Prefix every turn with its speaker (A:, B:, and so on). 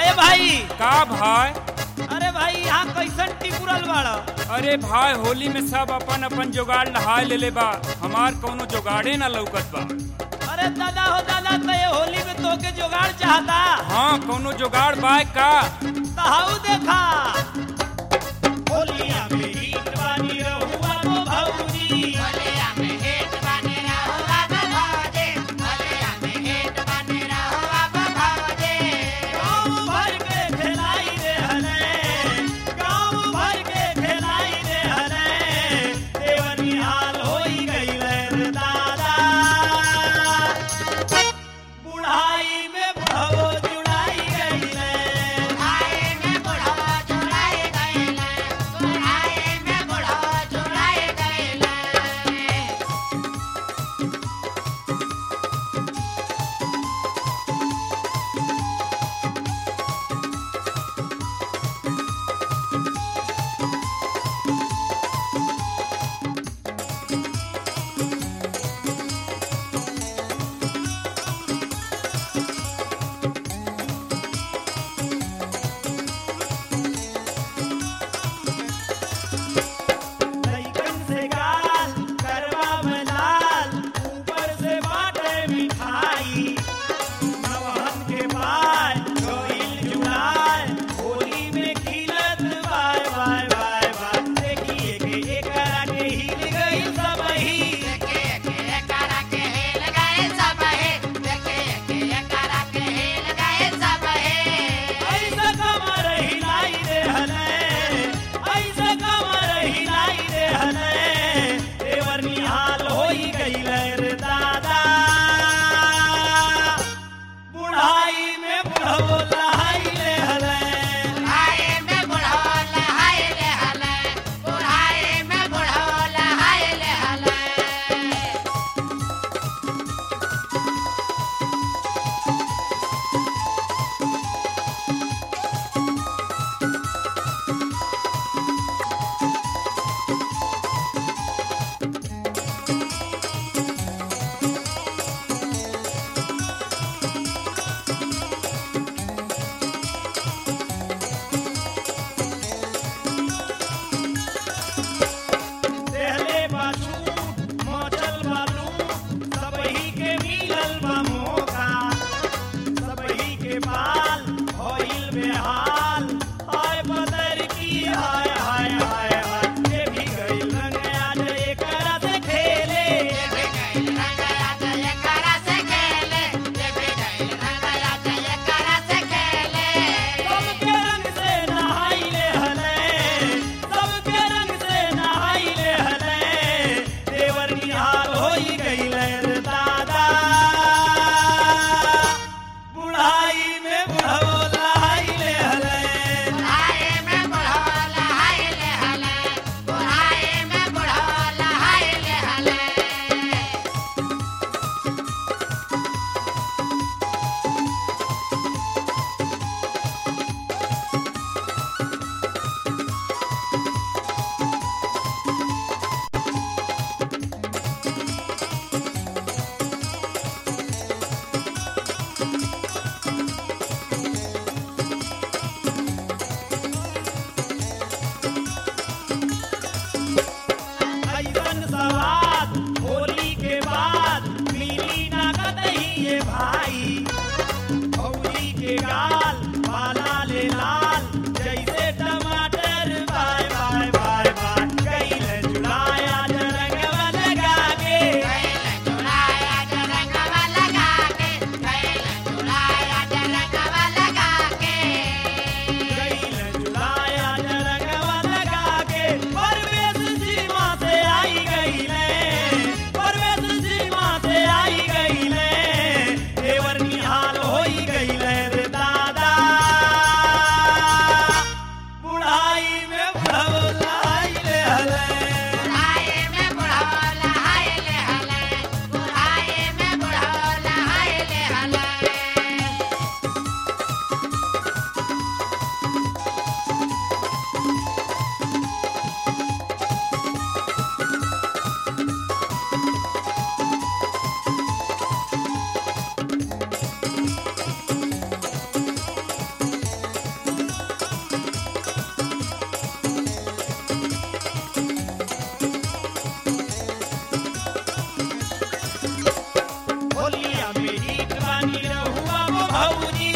A: भाई
B: का भाई
A: अरे भाई यहाँ कैसन टिपुरल बाड़ा
B: अरे भाई होली में सब अपन अपन जुगाड़ नहाय लेले बा हमार कौनो जुगाड़े ना लौकत बा
A: अरे दादा हो दादा तो ये होली में तोके जुगाड़ चाहता
B: हाँ कौनो जुगाड़ बाय का
A: तहाऊ देखा होलिया में हीट बानी रहुआ तो भौजी गाँव भर के खेलाई रे हले गाँव भर के खेलाई रे हले देवनी हाल होई गईले रे दादा बुढ़ाई में बुढ़ो जुड़ाई गईले लइकन से गाल करवा में लाल ऊपर से बाटे मिठाई नवहन के पाय गइल जुड़ाय होली में खिलत बाय बाय बाय बाय देखिए के एकरा के हिल गइल सबही ऐसा कमर हिलाई रे हले ऐसा कमर हिलाई रे हले देवर निहाल होई गइले रे दादा बुढ़ाई में बुढ़ो लहाई रे हले देहले बाजू मचल बालू सबही के मिलल बा मौका सबही के बाल होइल बेहाल हाय बदर की हाय हाय हाय हाय ये भी गइल रंग आज एकरा से खेले सबके रंग से नहाइले हले सबके रंग से नहाइले हले देवर निहाल होई गइले रे दादा बुढ़ाई में बुढ़ो लहाइले हले ऐसन सवाद होली के बाद मिली ना कतही ये भाई भौली के गाल पाला ले लाल जैसे टमाटर बाय बाय बाय बाय कैले जुड़ाया जरंगवा लगा के कैले जुड़ाया जरंगवा लगा के परवेश सीमा से आई गईले परवेश सीमा से आई गईले देवर निहाल होई गईले रे दादा भौजी